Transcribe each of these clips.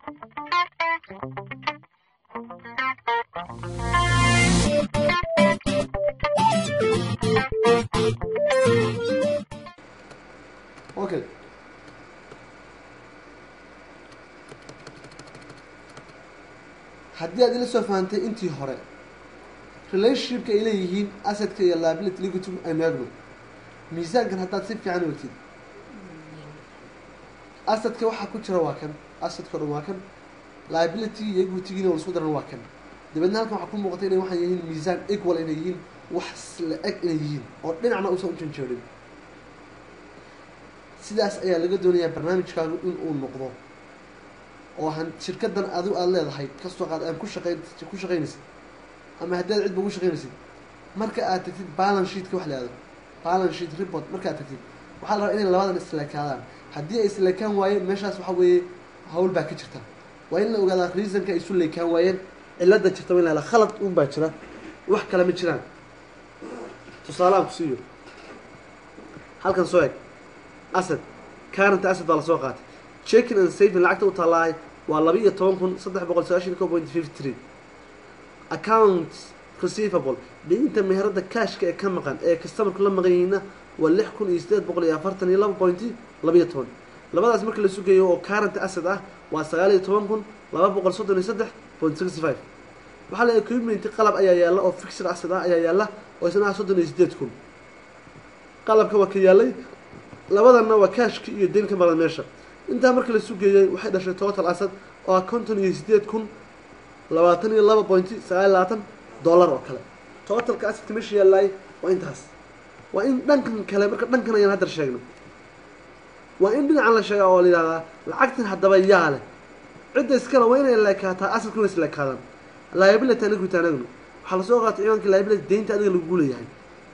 okay haddii aad ila soo fahantay intii hore relationshipka ay leeyihiin asadka iyo liability liquidity aynu eegno miisaankan haddaad si fiican ogtid asadka waxaa ku jira waa kan asadka o dhan waa kan liability iyo equitygiina la isku daran waa kan dabeedna halkan waxaa ku muuqata inay waxay yihiin miisaan equal inay yihiin wax la eg inay yihiin oo dhinacna uusan u janjeerin sidaas ayaa laga doonayaa barnaamijkaagu in uu noqdo oo han shirkadan adu aada leedahay kastoo qaad aan ku shaqayn ku shaqaynaysid ama haddii aad cidba ugu shaqaynaysid marka aad tagtid balance sheetka wax la yihahdo balance sheet report markaad tagtid waxaa la rabaa inay labadan isleekaadaan haddii ay isleekaan waayeen meeshaas waxa weeye hawl baa ka jirta waa in la ogaadaa reasonka ay isu leekaan waayeen cilada jirta waa in la helaa khalad un baa jira wax kale ma jiraan tusaalahaan ku siiyo halkan soo eg asad current asad baa lasoo qaatay checking and saving lacagta u taalaay waa laba iyo toban kun saddex boqol sagaashan ko point fifty three accounts receivable deynta meherada cashka ee ka maqan ee customerku la maqan yihiina waa lix kun iyo sideed boqol iyo afartan iyo laba point labayo toban labadaas marka la sugayo oo current asset ah waa sagaal iyo toban kun laba boqol soddon iyo saddex point sixty five waxaa la equipment qalab ayaa yaalla oo fixed asset ah ayaa yaalla oo isna ah soddon iyo sideed kun qalabka waa ka yaallay labadanna waa cashka iyo deyn ka maqan meesha intaa marka la sugeeyey waxay dhashay total asad oo ah konton iyo sideed kun labaatan iyo laba point sagaal iyo labaatan dollar oo kale totalka asadka meesha yaalaay waa intaas waa in dhankan kale marka dhankan ayaan haddar sheegno waa in dhinacan la sheega oo la yidhahdaa lacagtan haddaba yaa leh cidda iskale waa inay leekaataa asadku inay isleekaadaan liability anigu taanagno waxaa lasoo qaatay ciwaanka liability deynta adiga lagu leeyahay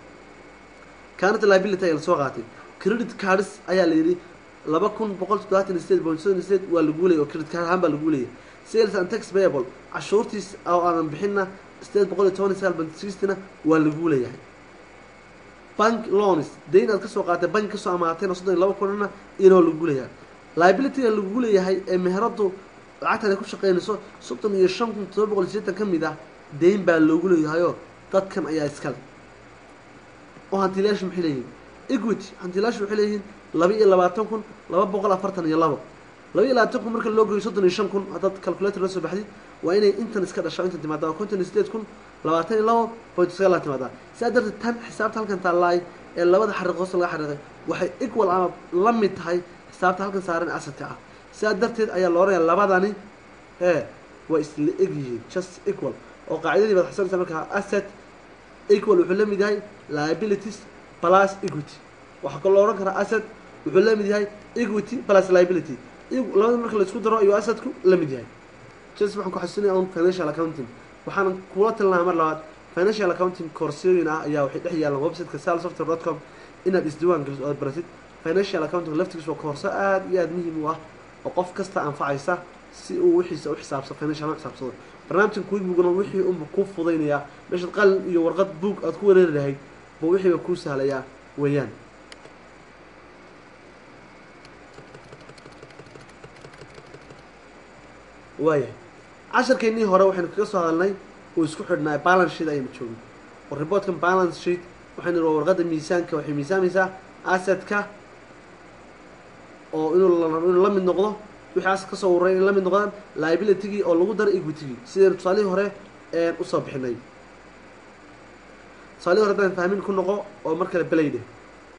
kaanata liability ayaa lasoo qaatay credit cards ayaa la yidhi laba kun boqol toddobaatan iyo sideed point seven sideed waa lagu leeyay oo credit card ahaan baa lagu leeyay sales and tax payable cashuurtiis oo aanan bixinna sideed boqol iyo toban iyo sagaal point sixtyna waa lagu leeyahay bank loans dayn aad kasoo qaatay bank kasoo amaatayna soddon iyo laba kunna inoo lagu leeyahay liabilityga lagu leeyahay ee meheradu lacagtan ay ku shaqeynayso soddon iyo shan kun todoba boqol iyo sideetan ka mid ah dayn baa loogu leeyahayoo dadkan ayaa iskale oo hantiilayaashu maxay leeyihin equity hantiilayaashu waxay leeyihiin laba iyo labaatan kun laba boqol afartan iyo labo laba iyo labaatan kun marka loo goyo soddon iyo shan kun haddaad calculator la soo baxday waa inay intan iska dhashaa intan timaadaa konton iyo sideed kun labaatan iyo labo point sagaal timaadaa sidaa darteed tan xisaabta halkan taalaay ee labada xariiq hoose laga xariiqay waxay equal ama la mid tahay xisaabta halkan saaran asadka ah sidaa darteed ayaa la odhanaya labadani ee waa isla eg yihiin just equal oo qaacidadii baad xasanaysa markaa asset equal wuxuu la mid yahay liabilities plus equity waxaa kaloo odhan karaa asset wuxuu la mid yahay equity plus liability labada marka la isku daro ayuu assetku la mid yahay just waxaan ku xasuusinaya un financial accounting waxaan kula talinaha mar labaad financial accounting koorsooyin ah ayaa waxay dhex yaalaan websiteka salsoftware dot com inaad isdiiwaan geliso oad baratid financial accounting laftigiis waa koorso aada iyo aada muhiim u ah oo qof kasta anfacaysa si uu wixiisa u xisaabsa financial u xisaabsado barnaamijkan quickbookna wixii unba kuu fudaynayaa meeshaad qalin iyo warqad book aad ku wareeri lahayd buu wixiiba kuu sahlayaa weeyaan waayahay casharkeennii hore waxaynu kaga soo hadalnay uu isku xidhnaa balance sheet ayaynu joogin oo reportkan balance sheet waxaynu ihi warqadda miisaanka waxay miisaamaysaa assetka oo inuu inuu la mid noqdo wixii asad kasoo waray inay la mid noqdaan liabilitygii oo lagu daro equitygii sidaynu tusaalihii hore usoo bixinay tusaalihii hore haddaan fahmin ku noqo oo mar kale belayde